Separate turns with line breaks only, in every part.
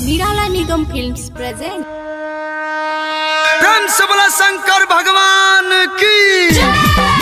निराला निगम films present
प्रेम से बोला शंकर भगवान की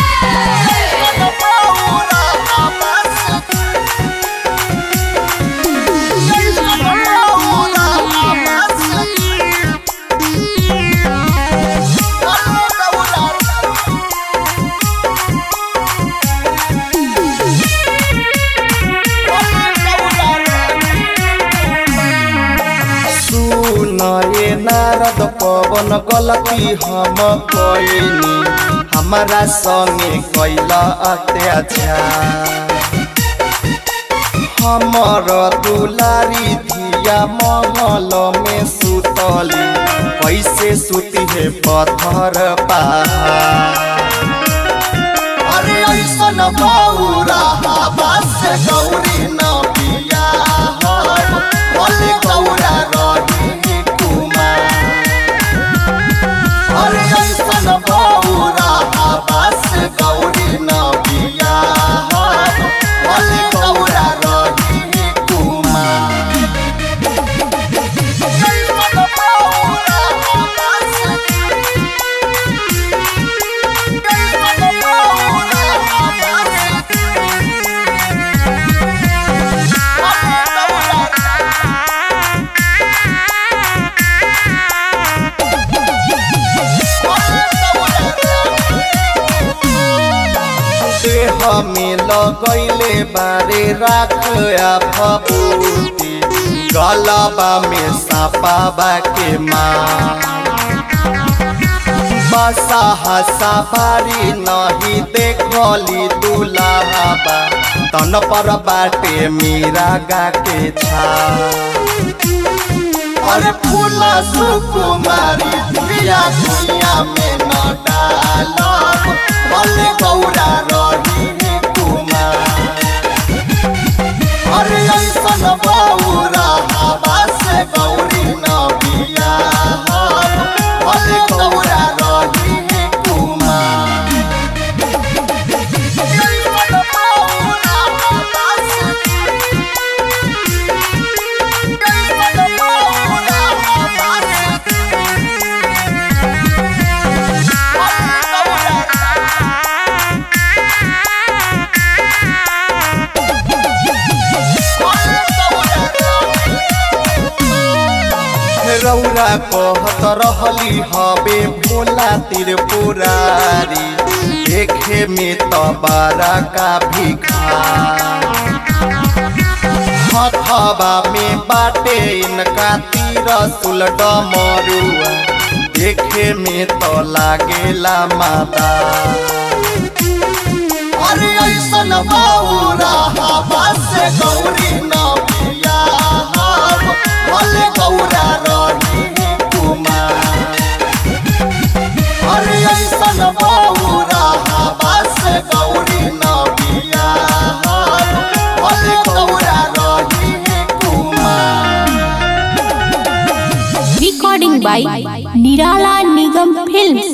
सुन ये नारद पवन गलती हम कइनी हमारा संगे कैला अत्याचार हमर दुलारी धिया महल में सुतली कैसे सुती है पत्थर पहाड़ अरे ऐसन बौरा हवा से गौरी न बिया बोले गौरा रही कुमार अरे ऐसन बौरा हवा से गौरी न बिया बोले गौरा रही कुमार ऐसन बौरा हवा से देह में लगैले बारे राख आ फबूती गलबा में सापाबा के माँ बसा हसा पारी नहीं देखली दुलाबा तन पर बाटे मीरा गा के छा अरे फूला सुकुमारी दिया दुनिया में न डालब भले गौरा रही कुमार अरे ऐसन बौरा हवा से गौरी न बिया भले गौरा रही कुमार ऐसन बौरा हवा से ऐसन बौरा हवा से रौरा कहत रहली हबे भोला त्रिपुरारी देखे में त बारा का भिखार हथवा में बाटे इनका तीर सुलट मरुआ देखे में तो लागेला माता अरे ऐसन बौरा हवा से गौरी न बिया भले गौरा रही कुमार अरे ऐसन बौरा हवा से गौरी न बिया भले गौरा रही कुमार
रिकॉर्डिंग बाय निराला निगम फिल्म्स